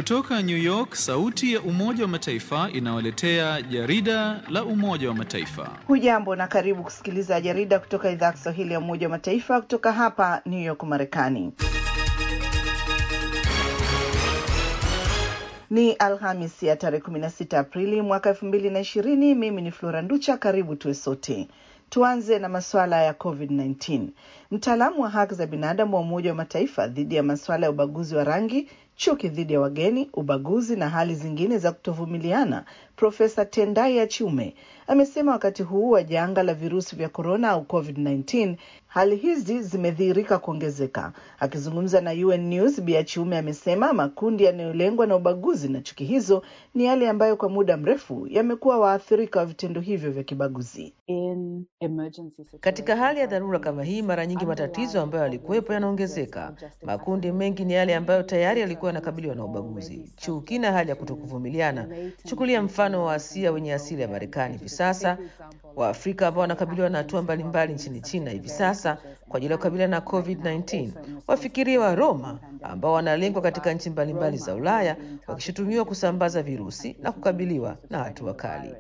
Kutoka New York, sauti ya Umoja wa Mataifa inawaletea jarida la Umoja wa Mataifa. Hujambo na karibu kusikiliza jarida kutoka idhaa ya Kiswahili ya Umoja wa Mataifa kutoka hapa New York, Marekani. Ni Alhamis ya tarehe 16 Aprili mwaka 2020. Mimi ni Flora Nducha, karibu tuwe sote. Tuanze na masuala ya COVID-19. Mtaalamu wa haki za binadamu wa Umoja wa Mataifa dhidi ya masuala ya ubaguzi wa rangi, chuki dhidi ya wageni, ubaguzi na hali zingine za kutovumiliana, Profesa Tendai Achiume amesema wakati huu wa janga la virusi vya korona au COVID-19 hali hizi zimedhihirika kuongezeka. Akizungumza na UN News, Bi Achiume amesema makundi yanayolengwa na ubaguzi na chuki hizo ni yale ambayo kwa muda mrefu yamekuwa waathirika wa vitendo hivyo vya kibaguzi. In emergency Katika hali ya dharura kama hii, mara nyingi matatizo ambayo yalikuwepo yanaongezeka. Makundi mengi ni yale ambayo tayari yalikuwa yanakabiliwa na ubaguzi, chuki na hali ya kutokuvumiliana. Chukulia mfano wa Asia wenye asili ya Marekani hivi sasa, Waafrika ambao wanakabiliwa na hatua mbalimbali nchini China hivi sasa kwa ajili ya kukabiliana na COVID-19, wafikiria wa Roma ambao wanalengwa katika nchi mbalimbali za Ulaya wakishutumiwa kusambaza virusi na kukabiliwa na hatua kali.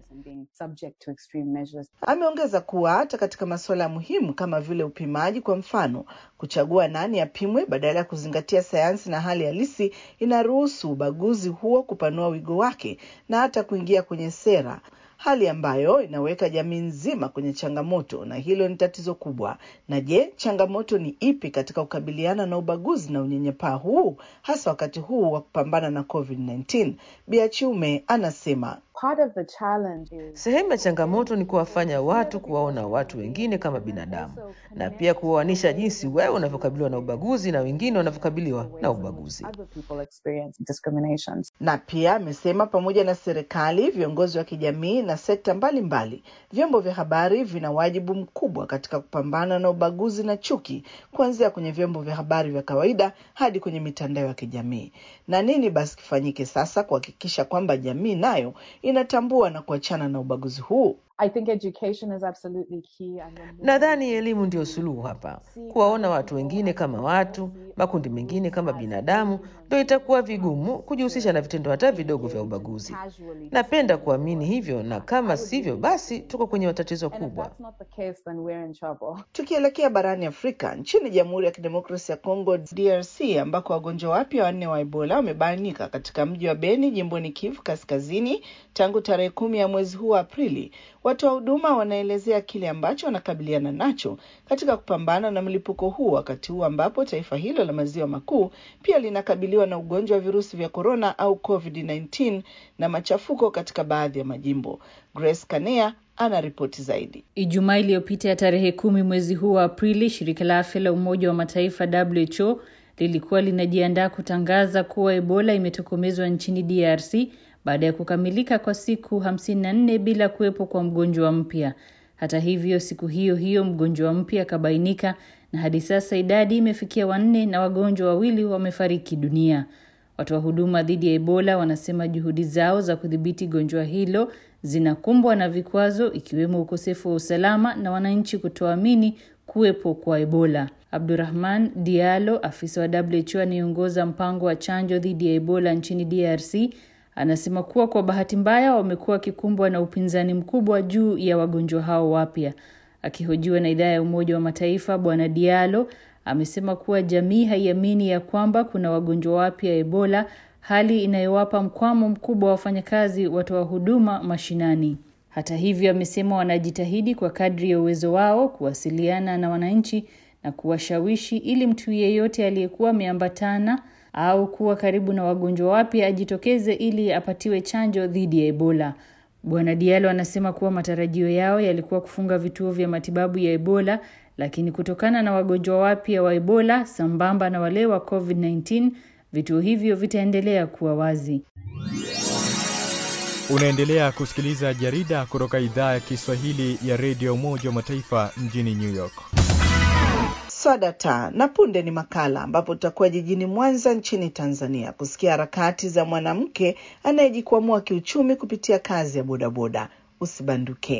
Ameongeza kuwa hata katika masuala muhimu kama vile upimaji, kwa mfano, kuchagua nani apimwe badala ya kuzingatia sayansi na hali halisi, inaruhusu ubaguzi huo kupanua wigo wake na hata kuingia kwenye sera hali ambayo inaweka jamii nzima kwenye changamoto, na hilo ni tatizo kubwa. Na je, changamoto ni ipi katika kukabiliana na ubaguzi na unyanyapaa huu, hasa wakati huu wa kupambana na COVID-19? Biachiume anasema Part of the challenge is Sehemu ya changamoto ni kuwafanya watu kuwaona watu wengine kama binadamu na pia kuwaoanisha jinsi wewe unavyokabiliwa na ubaguzi na wengine wanavyokabiliwa na ubaguzi. other people experience discriminations. na pia amesema pamoja na serikali, viongozi wa kijamii na sekta mbalimbali, vyombo vya habari vina wajibu mkubwa katika kupambana na ubaguzi na chuki, kuanzia kwenye vyombo vya habari vya kawaida hadi kwenye mitandao ya kijamii. Na nini basi kifanyike sasa kuhakikisha kwamba jamii nayo inatambua na kuachana na ubaguzi huu? I think education is absolutely key. And when we- Nadhani elimu ndio suluhu hapa. Kuwaona watu wengine kama watu, makundi mengine kama binadamu, ndio itakuwa vigumu kujihusisha na vitendo hata vidogo vya ubaguzi. Napenda kuamini hivyo, na kama sivyo, basi tuko kwenye matatizo And if kubwa. that's not the case, then we're in trouble. Tukielekea barani Afrika, nchini Jamhuri ya Kidemokrasia ya Kongo DRC, ambako wagonjwa wapya wanne wa Ebola wamebainika katika mji wa Beni, jimboni Kivu Kaskazini tangu tarehe kumi ya mwezi huu wa Aprili. Watoa huduma wanaelezea kile ambacho wanakabiliana nacho katika kupambana na mlipuko huu, wakati huu ambapo taifa hilo la maziwa makuu pia linakabiliwa na ugonjwa wa virusi vya korona au COVID-19 na machafuko katika baadhi ya majimbo. Grace Kanea ana ripoti zaidi. Ijumaa iliyopita ya tarehe kumi mwezi huu wa Aprili, shirika la afya la Umoja wa Mataifa WHO lilikuwa linajiandaa kutangaza kuwa Ebola imetokomezwa nchini DRC baada ya kukamilika kwa siku 54 bila kuwepo kwa mgonjwa mpya. Hata hivyo, siku hiyo hiyo mgonjwa mpya akabainika na hadi sasa idadi imefikia wanne na wagonjwa wawili wamefariki dunia. Watoa huduma dhidi ya Ebola wanasema juhudi zao za kudhibiti gonjwa hilo zinakumbwa na vikwazo ikiwemo ukosefu wa usalama na wananchi kutoamini kuwepo kwa Ebola. Abdurrahman Diallo, afisa wa WHO anayeongoza mpango wa chanjo dhidi ya Ebola nchini DRC, anasema kuwa kwa bahati mbaya wamekuwa wakikumbwa na upinzani mkubwa juu ya wagonjwa hao wapya. Akihojiwa na idhaa ya Umoja wa Mataifa, Bwana Diallo amesema kuwa jamii haiamini ya kwamba kuna wagonjwa wapya Ebola, hali inayowapa mkwamo mkubwa wa wafanyakazi watoa huduma mashinani. Hata hivyo, amesema wanajitahidi kwa kadri ya uwezo wao kuwasiliana na wananchi na kuwashawishi ili mtu yeyote aliyekuwa ameambatana au kuwa karibu na wagonjwa wapya ajitokeze ili apatiwe chanjo dhidi ya Ebola. Bwana Diallo anasema kuwa matarajio yao yalikuwa kufunga vituo vya matibabu ya Ebola, lakini kutokana na wagonjwa wapya wa Ebola sambamba na wale wa COVID-19, vituo hivyo vitaendelea kuwa wazi. Unaendelea kusikiliza jarida kutoka idhaa ya Kiswahili ya redio Umoja wa Mataifa mjini New York. Swadata na punde ni makala ambapo tutakuwa jijini Mwanza nchini Tanzania kusikia harakati za mwanamke anayejikwamua kiuchumi kupitia kazi ya bodaboda. Usibanduke.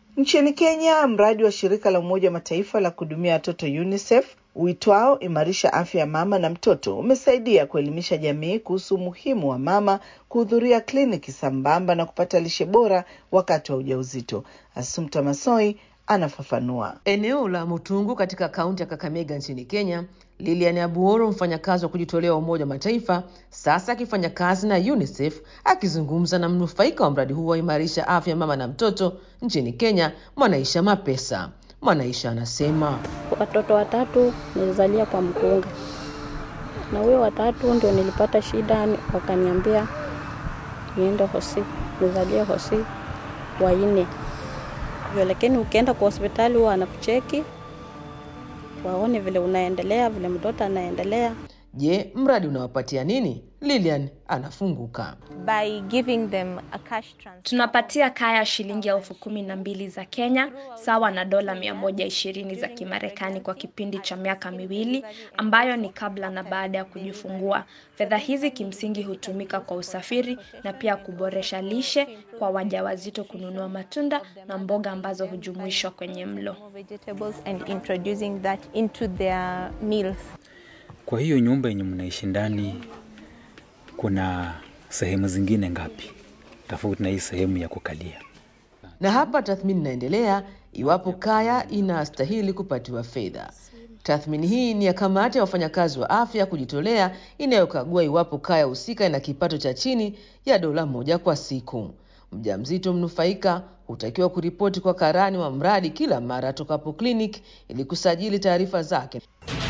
Nchini Kenya, mradi wa shirika la Umoja wa Mataifa la kuhudumia watoto UNICEF uitwao Imarisha Afya ya Mama na Mtoto umesaidia kuelimisha jamii kuhusu umuhimu wa mama kuhudhuria kliniki sambamba na kupata lishe bora wakati wa ujauzito. Asumta Masoi anafafanua. Eneo la Mutungu katika kaunti ya Kakamega nchini Kenya, Lilian Abuoro, mfanyakazi wa kujitolea wa Umoja wa Mataifa, sasa akifanya kazi na UNICEF, akizungumza na mnufaika wa mradi huu wa Imarisha Afya ya Mama na Mtoto nchini Kenya, Mwanaisha Mapesa. Mwanaisha anasema watoto watatu nilizalia kwa mkunga, na huyo watatu ndio nilipata shida, wakaniambia niende hosi nizalie hosi waine hivyo, lakini ukienda kwa hospitali huwa wanakucheki waone vile unaendelea, vile mtoto anaendelea. Je, mradi unawapatia nini? Lilian anafunguka. by giving them a cash transfer. Tunapatia kaya shilingi elfu kumi na mbili za Kenya sawa na dola mia moja ishirini za Kimarekani kwa kipindi cha miaka miwili ambayo ni kabla na baada ya kujifungua. Fedha hizi kimsingi hutumika kwa usafiri na pia kuboresha lishe kwa wajawazito, kununua matunda na mboga ambazo hujumuishwa kwenye mlo. vegetables and introducing that into their meals. Kwa hiyo nyumba yenye mnaishi ndani kuna sehemu zingine ngapi tofauti na hii sehemu ya kukalia? Na hapa tathmini inaendelea iwapo kaya inastahili kupatiwa fedha. Tathmini hii ni ya kamati ya wafanyakazi wa afya kujitolea inayokagua iwapo kaya husika ina kipato cha chini ya dola moja kwa siku. Mjamzito mnufaika hutakiwa kuripoti kwa karani wa mradi kila mara atokapo kliniki ili kusajili taarifa zake.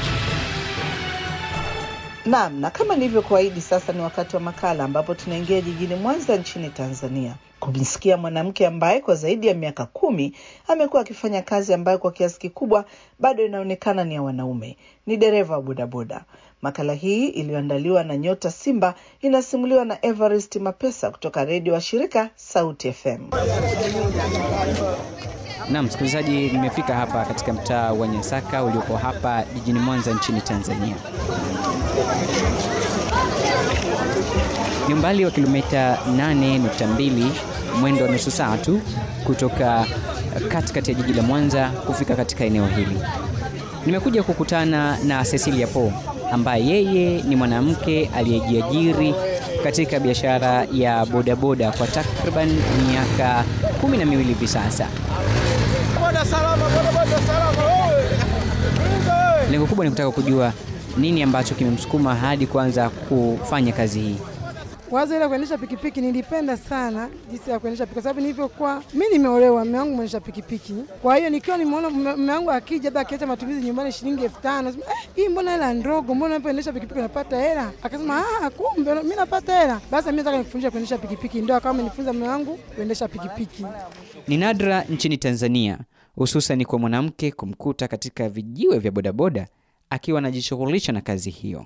Naam, na kama nilivyokuahidi, sasa ni wakati wa makala ambapo tunaingia jijini Mwanza nchini Tanzania kumsikia mwanamke ambaye kwa zaidi ya miaka kumi amekuwa akifanya kazi ambayo kwa kiasi kikubwa bado inaonekana ni ya wanaume. Ni dereva wa bodaboda. Makala hii iliyoandaliwa na Nyota Simba inasimuliwa na Everest Mapesa kutoka redio wa shirika Sauti FM. Naam, msikilizaji, nimefika hapa katika mtaa wa Nyasaka uliopo hapa jijini Mwanza nchini Tanzania. Ni umbali wa kilomita 8.2, mwendo wa nusu saa tu kutoka katikati ya jiji la Mwanza kufika katika eneo hili. Nimekuja kukutana na Cecilia Po ambaye yeye ni mwanamke aliyejiajiri katika biashara ya bodaboda kwa takriban miaka kumi na miwili hivi sasa. Lengo kubwa ni kutaka kujua nini ambacho kimemsukuma hadi kuanza kufanya kazi hii. Wazo ile kuendesha pikipiki nilipenda sana jinsi ya kuendesha pikipiki, kwa sababu nilivyokuwa mimi nimeolewa, mume wangu mwendesha pikipiki. Kwa hiyo nikiwa nimeona mume wangu akija, labda akiacha matumizi nyumbani shilingi elfu tano eh, hii mbona hela ndogo, mbona unapoendesha pikipiki unapata hela? Akasema ah, kumbe mimi napata hela, basi mimi nataka nikufundishe kuendesha pikipiki. Ndio akawa amenifunza mume wangu kuendesha pikipiki. Ni nadra nchini Tanzania, hususan kwa mwanamke kumkuta katika vijiwe vya bodaboda akiwa anajishughulisha na kazi hiyo.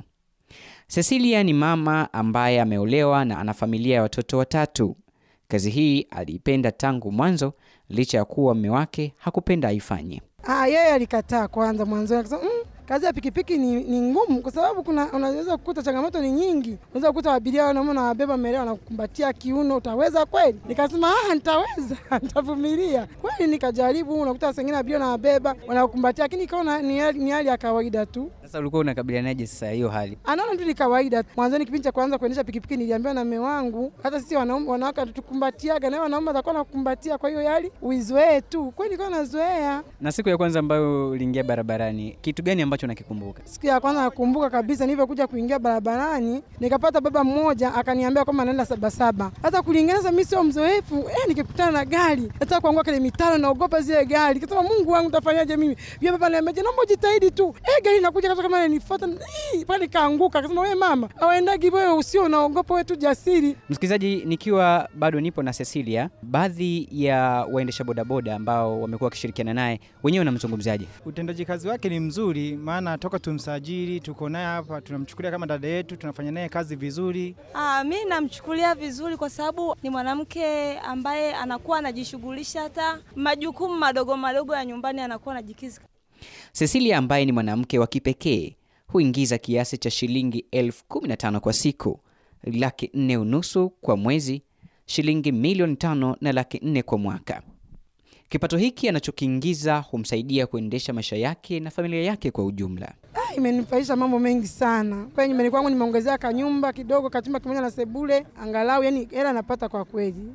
Cecilia ni mama ambaye ameolewa na ana familia ya watoto watatu. Kazi hii aliipenda tangu mwanzo, licha ya kuwa mume wake hakupenda aifanye. Ah, yeye alikataa kwanza mwanzo, akasema mm, kazi ya pikipiki ni, ni ngumu kwa sababu kuna unaweza kukuta changamoto ni nyingi. Unaweza kukuta abiria wanaume na wabeba mbele wanakukumbatia kiuno, utaweza kweli? Nikasema ah, nitaweza nitavumilia kweli. Nikajaribu, unakuta wengine abiria na wabeba wanakukumbatia, lakini ikaona ni hali ni hali ya kawaida tu. Sasa ulikuwa unakabilianaje sasa hiyo hali? Anaona tu ni kawaida. Mwanzoni kipindi cha kwanza kuendesha pikipiki niliambiwa na mume wangu, hata sisi wanaume wanawake hatukumbatiaga na wanaume watakuwa nakukumbatia, kwa hiyo hali uizoee tu. Kweli nilikuwa nazoea. Na siku ya kwanza ambayo uliingia barabarani, kitu gani ambacho nakikumbuka? Siku ya kwanza nakumbuka kabisa, nilivyokuja kuingia barabarani nikapata baba mmoja akaniambia kwamba anaenda Sabasaba. Hata kulinganisha mimi sio mzoefu eh, nikikutana na gari nataka kuanguka kwenye mitaro, naogopa zile gari. Kasema Mungu wangu, tafanyaje mimi? Yule baba ananiambia naomba ujitahidi tu, eh, gari inakuja kama kama inanifuata, pale kaanguka. Akasema wewe mama, awaendagi wewe, usio unaogopa, wewe tu jasiri. Msikilizaji, nikiwa bado nipo na Cecilia, baadhi ya waendesha bodaboda ambao wamekuwa wakishirikiana naye wenyewe wanamzungumzaje? Utendaji kazi wake ni mzuri, maana toka tumsajili tuko naye hapa, tunamchukulia kama dada yetu, tunafanya naye kazi vizuri. Ah, mi namchukulia vizuri kwa sababu ni mwanamke ambaye anakuwa anajishughulisha hata majukumu madogo madogo ya nyumbani anakuwa anajikiza. Cecilia ambaye ni mwanamke wa kipekee huingiza kiasi cha shilingi elfu kumi na tano kwa siku, laki nne unusu kwa mwezi, shilingi milioni tano na laki nne kwa mwaka. Kipato hiki anachokiingiza humsaidia kuendesha maisha yake na familia yake kwa ujumla. Ah, imenifaisha mambo mengi sana. Kwa nyumbani kwangu nimeongezea kanyumba kidogo, kachumba kimoja na sebule, angalau yani hela napata kwa kweli.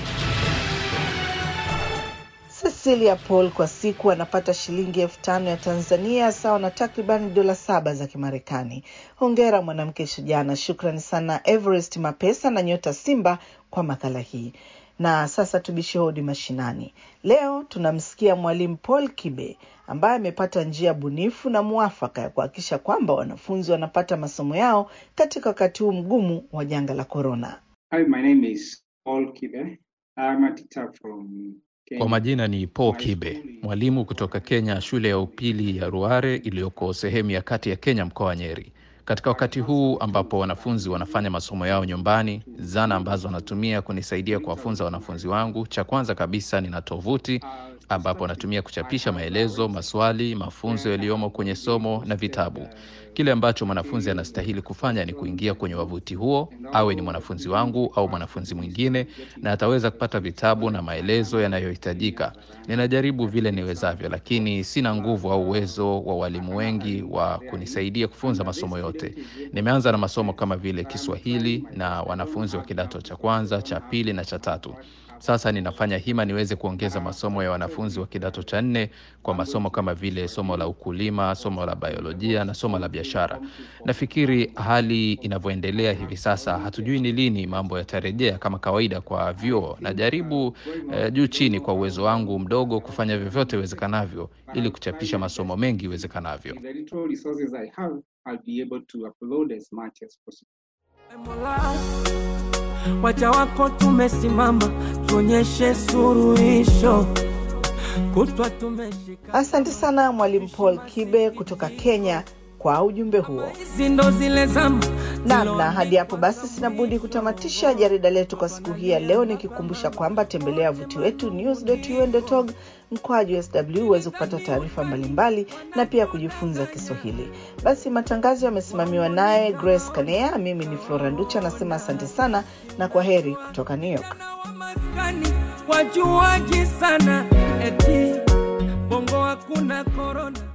Cecilia Paul kwa siku anapata shilingi elfu tano ya Tanzania sawa na takriban dola saba za Kimarekani. Hongera mwanamke shujaa, na shukrani sana Everest Mapesa na Nyota Simba kwa makala hii. Na sasa tubishe hodi mashinani. Leo tunamsikia mwalimu Paul Kibe ambaye amepata njia bunifu na mwafaka ya kuhakikisha kwamba wanafunzi wanapata masomo yao katika wakati huu mgumu wa janga la korona. Hi, my name is Paul Kibe. I'm a teacher from Kwa majina ni Paul Kibe, mwalimu kutoka Kenya, shule ya upili ya Ruare iliyoko sehemu ya kati ya Kenya, mkoa wa Nyeri. Katika wakati huu ambapo wanafunzi wanafanya masomo yao nyumbani, zana ambazo wanatumia kunisaidia kuwafunza wanafunzi wangu, cha kwanza kabisa nina tovuti ambapo natumia kuchapisha maelezo, maswali, mafunzo yaliyomo kwenye somo na vitabu. Kile ambacho mwanafunzi anastahili kufanya ni kuingia kwenye wavuti huo, awe ni mwanafunzi wangu au mwanafunzi mwingine, na ataweza kupata vitabu na maelezo yanayohitajika. Ninajaribu vile niwezavyo, lakini sina nguvu au uwezo wa walimu wengi wa kunisaidia kufunza masomo yote. Nimeanza na masomo kama vile Kiswahili na wanafunzi wa kidato cha kwanza, cha pili na cha tatu. Sasa ninafanya hima niweze kuongeza masomo ya wanafunzi wa kidato cha nne kwa masomo kama vile somo la ukulima, somo la biolojia na somo la biashara. Nafikiri hali inavyoendelea hivi sasa, hatujui ni lini mambo yatarejea kama kawaida kwa vyuo. Najaribu eh, juu chini kwa uwezo wangu mdogo kufanya vyovyote iwezekanavyo ili kuchapisha masomo mengi iwezekanavyo. the little resources I have, I'll be able to upload as much as possible. waja wako tumesimama, tuonyeshe suruhisho kutwa tumeshika Asante sana mwalimu Paul Kibe kutoka Kenya kwa ujumbe huo. ndo zile zama Naam, na hadi hapo basi sina budi kutamatisha jarida letu kwa siku hii ya leo, nikikumbusha kwamba tembelea wavuti wetu news.un.org mkwaju sw uweze kupata taarifa mbalimbali na pia kujifunza Kiswahili. Basi matangazo yamesimamiwa naye Grace Kanea, mimi ni Flora Nducha, nasema asante sana na kwa heri kutoka New York. wajuaji sana eti bongo hakuna korona